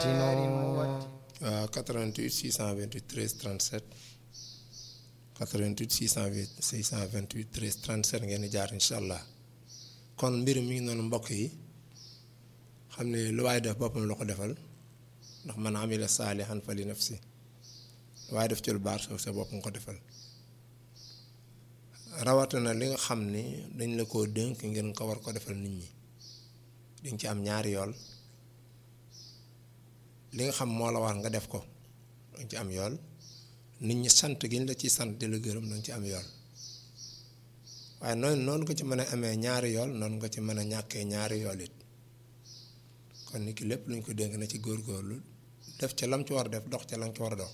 waaw 88 628 13 37 88 628 628 13 37 ngeen di jaar incha allah kon mbir mi ngi noonu mbokk yi xam ne lu waaye def boppam la ko defal ndax man amila saalihan fa li nafsi waaye def ci lu baax sa bopp nga ko defal rawatina li nga xam ni dañ la koo dénk ngeen ko war ko defal nit ñi diñ ci am ñaari yool li nga xam moo la war nga def ko dañ ci am yool nit ñi sant gi ñu la ci sant di la gërëm dañ ci am yool waaye noonu noonu ko ci mën a amee ñaari yool noonu nga ci mën a ñàkkee ñaari yool it kon nit ki lépp luñ ko dénk na ci góorgóorlu def ca lam ci war a def dox ca lam ci war a dox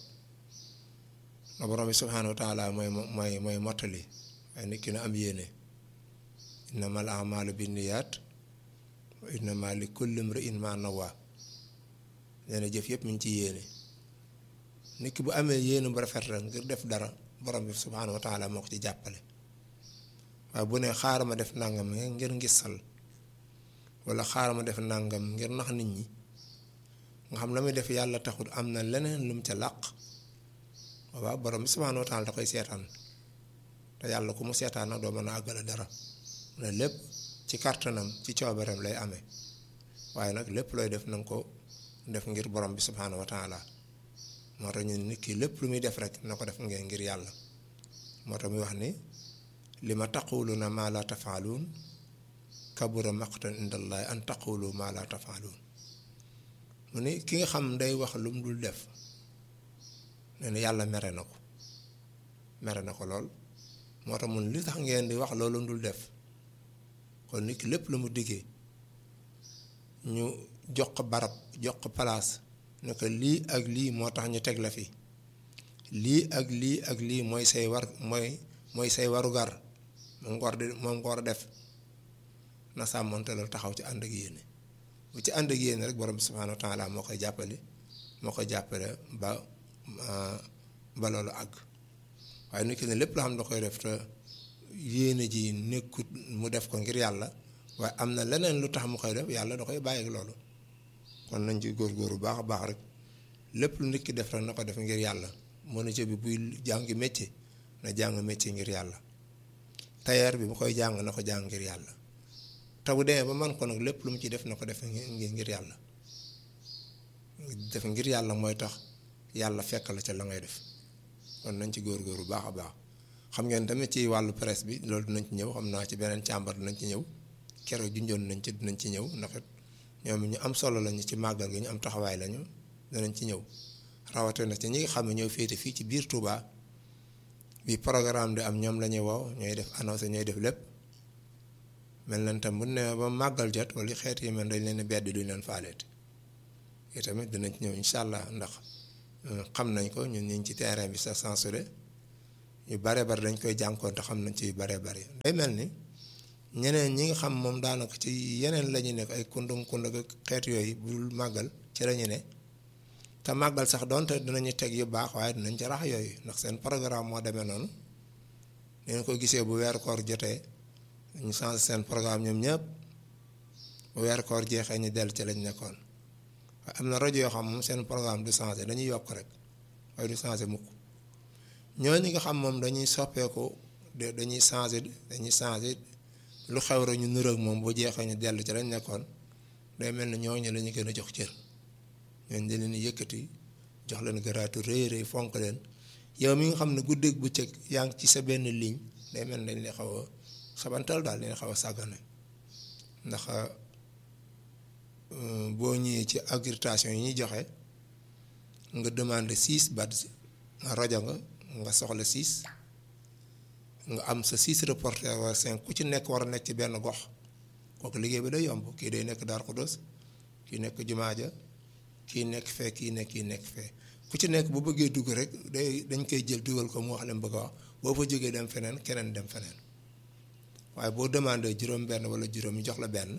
na borom bi subhaanahu wa taala mooy mooy mooy mottali waaye nit ki na am yéene innamal a'maalu binniyaat wa innamaa li kulli imri'in maa nawaa nee na jëf yëpp mi ngi ci yéene nit ki bu amee yéene bu rafet rek ngir def dara borom bi subhaanahu wa taala moo ko ci jàppale waaye bu ne xaaral ma def nangam ngir ngisal wala xaaral ma def nangam ngir nax nit ñi nga xam la muy def yàlla taxul am na leneen lu mu ca làq waaw borom bi subhaanahu wa taala da koy seetaan te yàlla ku mu seetaan nag doo mën a àggale dara ne lépp ci kàttanam ci coobareem lay amee waaye nag lépp looy def na nga ko def ngir borom bi subhaanahu wa taala moo tax ñu nit ki lépp lu muy def rek na ko def ngeen ngir yàlla moo tax muy wax ni li ma taquluuna maa laa tafaaluun kabura maqtan indallahi an taqulu maa laa tafaaluun mu ni ki nga xam day wax lu mu dul def nee na yàlla mere na ko mere na ko lool moo tax mun li tax ngeen di wax loolu dul def kon nit ki lépp lu mu diggee ñu jox ko barab jox ko palaas ne ko lii ak lii moo tax ñu teg la fi lii ak lii ak lii mooy say war mooy mooy say warugar moom nga war di moom nga war a def na sàmmonte loolu taxaw ci ànd ak yéene bu ci ànd ak yéene rek borom bi subhaanahu wa taala moo koy jàppale moo koy jàppale ba ba loolu àgg waaye nit ki ne lépp loo xam ne da koy def te yéene ji nekkut mu def ko ngir yàlla waaye am na leneen lu tax mu koy def yàlla da koy bàyyi ak loolu kon nañ ci góorgóorlu baax a baax rek lépp lu nit ki def rek na ko def ngir yàlla menuisier bi buy jàngi métier na jàng métier ngir yàlla tailleur bi bu koy jàng na ko jàng ngir yàlla te bu demee ba man ko nag lépp lu mu ci def na ko def ngir yàlla def ngir yàlla mooy tax yàlla fekk la ca la ngay def kon nañ ci góorgóorlu baax a baax xam ngeen tamit ci wàllu presse bi loolu dinañ ci ñëw xam naa ci beneen càmbar dinañ ci ñëw keroog junjoon nañ ci dinañ ci ñëw ndax ñoom ñu am solo lañu ci màggal gi ñu am taxawaay lañu danañ ci ñëw rawatina ci ñi nga xam ne ñoo féete fii ci biir Touba bi programme di am ñoom la ñuy woo ñooy def annoncé ñooy def lépp mel nañ tam bu ne ba màggal jot wala xeet yi mel dañ leen bedd duñ leen faaleeti yi tamit dinañ ci ñëw incha allah ndax xam nañ ko ñun ñu ngi ci terrain bi sa censuré yu bare bari dañ koy jànkoon te xam nañ ci yu bare bari day mel ni ñeneen ñi nga xam moom daanaka ci yeneen la ñu nekk ay kundung kundung ak xeet yooyu bul màggal ci la ñu ne te màggal sax donte dinañu teg yu baax waaye dinañ ci rax yooyu ndax seen programme moo demee noonu ngeen ko gisee bu weeru koor jotee ñu changé seen programme ñoom ñëpp bu weeru koor jeexee ñu dellu ci lañ nekkoon waaye am na rajo yoo xam moom seen programme du changé dañuy yokk rek waaye du changé mukk ñooñu nga xam moom dañuy soppeeku dañuy changé dañuy changé lu xew rek ñu niroog moom bu jeexee ñu dellu ci lañ nekkoon day mel ni ñooñu la ñu gën a jox cër ñooñu dañ leen yëkkati jox leen garaatu rëy rëy fonk leen yow mi nga xam ne guddeeg bëccëg yaa ngi ci sa benn ligne day mel ni dañ lay xaw a xabantal daal dañ xaw a sàggane ndax boo ñëwee ci accréditation yi ñuy joxe nga demande six badge nga rajo nga nga soxla six nga am sa six reporter wala cinq ku ci nekk war a nekk ci benn gox kooku liggéey bi day yomb kii day nekk Darou Khoudoss kii nekk Jumaa ja kii nekk fee kii nekk kii nekk fee ku ci nekk bu bëggee dugg rek day dañ koy jël dugal ko mu wax leen bëgg a wax boo fa jógee dem feneen keneen dem feneen waaye boo demandé juróom benn wala juróom ñu jox la benn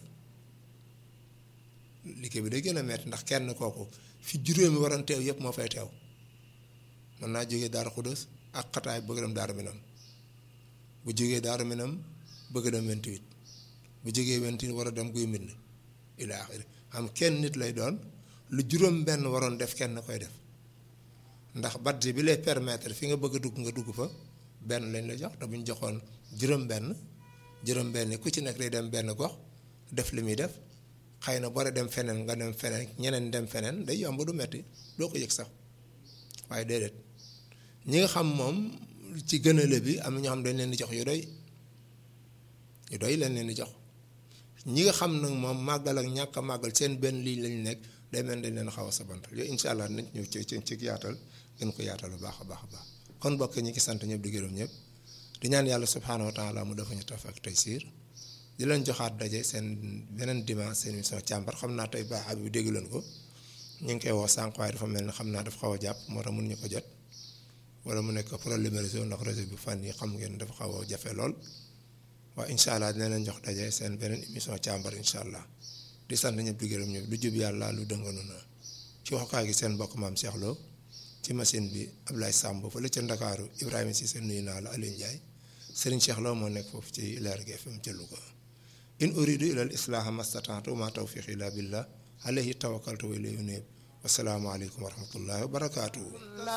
liggéey bi day gën a metti ndax kenn kooku fi juróomi waroon teew yëpp moo fay teew mën naa jógee Darou Khoudoss ak xataay bëgg dem Darou Minam bu jógee Darou Minam bëgg dem 28 bu jógee 28 war a dem guy mbind ila axiri am kenn nit lay doon lu juróom benn waroon def kenn koy def ndax badge bi lay permettre fi nga bëgg a dugg nga dugg fa benn lañ la jox te bu ñu joxoon juróom benn juróom benn ku ci nekk day dem benn gox def li muy def xëy na boo dem feneen nga dem feneen ñeneen dem feneen day yomb du metti doo ko yëg sax waaye déedéet ñi nga xam moom ci gënale bi am na ñoo xam dañ leen di jox yu doy yu doy leen leen di jox ñi nga xam nag moom màggal ak ñàkk a màggal seen benn lii lañ nekk day mel dañ leen xaw a sabantal yooyu incha allah nañ ñëw ci ci yaatal gën ko yaatal bu baax a baax a baax kon bokk ñi ngi sant ñëpp di gërëm ñëpp di ñaan yàlla subhaanahu wa taala mu dafa ñu taf ak tey siir di leen joxaat daje seen beneen dimanche seen émission càmbar xam naa tey baax bi dégg leen ko ñu ngi koy woo sànq waaye dafa mel ni xam naa dafa xaw a jàpp moo tax mënuñu ko jot wala mu nekk problème réseau ndax réseau bi fan yi xam ngeen dafa xaw a jafe lool waaye incha allah dina leen jox daje seen beneen émission càmbar incha allah di sant ñëpp di gërëm ñëpp lu jub yàlla lu dënganu na ci waxukaay gi seen mbokk maam Cheikh Lo ci machine bi Ablaye Samb fële ca Ndakaaru Ibrahima Cissé nuyu naa la Aliou Ndiaye Serigne Cheikh Lo moo nekk foofu ci Leer gi FM ca Louga in uridu ila al islaha mastataatu ma tawfiqi illa billah alayhi tawakkaltu wa ilayhi unib wasalaamu aleykum wa rahmatullahi wa barakatuhu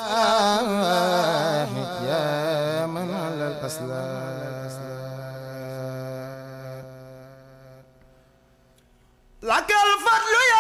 يا من على الأسلاك لك الفضل